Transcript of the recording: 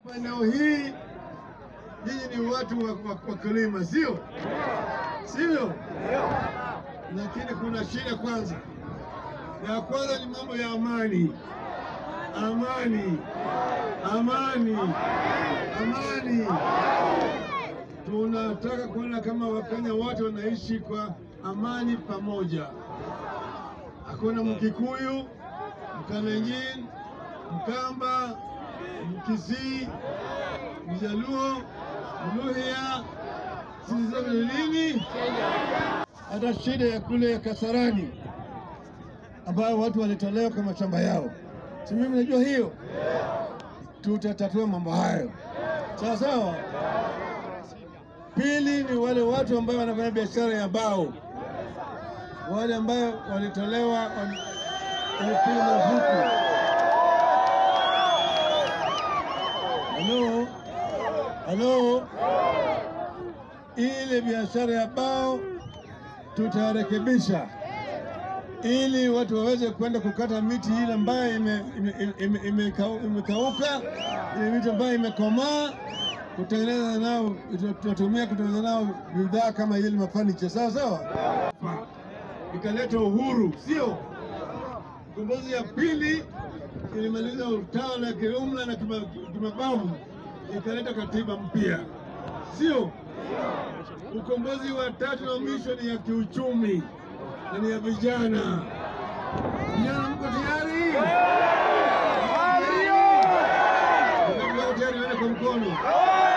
Eneo hii nyinyi ni watu wa- wa- wakulima, sio sivyo? Lakini kuna shida kwanza. Ya kwanza ni mambo ya amani, amani, amani, amani. Tunataka kuona kama Wakenya wote wanaishi kwa amani pamoja. Hakuna Mkikuyu, Mkalenjin, Mkamba, Mkisii, Mjaluo, Mluhya, sisi zote ni nini? Hata shida ya kule Kasarani ambayo watu walitolewa kwa mashamba yao, si mimi najua hiyo. Tutatatua mambo hayo sawa sawa. Pili ni wale watu ambao wanafanya biashara ya bao, wale ambao walitolewa wali- walipigwa marufuku. Halo, halo, ile biashara ya bao tutarekebisha ili watu waweze kwenda kukata miti ile ambayo imekauka ime, ime, ime, imekau- imekauka, ile miti ambayo imekomaa kutengeneza nao, tutatumia kutengeneza nao bidhaa kama ile mafanicha, sawa sawa, ikaleta uhuru, sio ukombozi. Ya pili ilimaliza utawala ya kiumla na kima- kimabavu, ikaleta katiba mpya, sio ukombozi wa tatu na mwisho ni ya kiuchumi na ni ya vijana. Vijana, mko tayari? Mko tayari? Wale kwa mkono.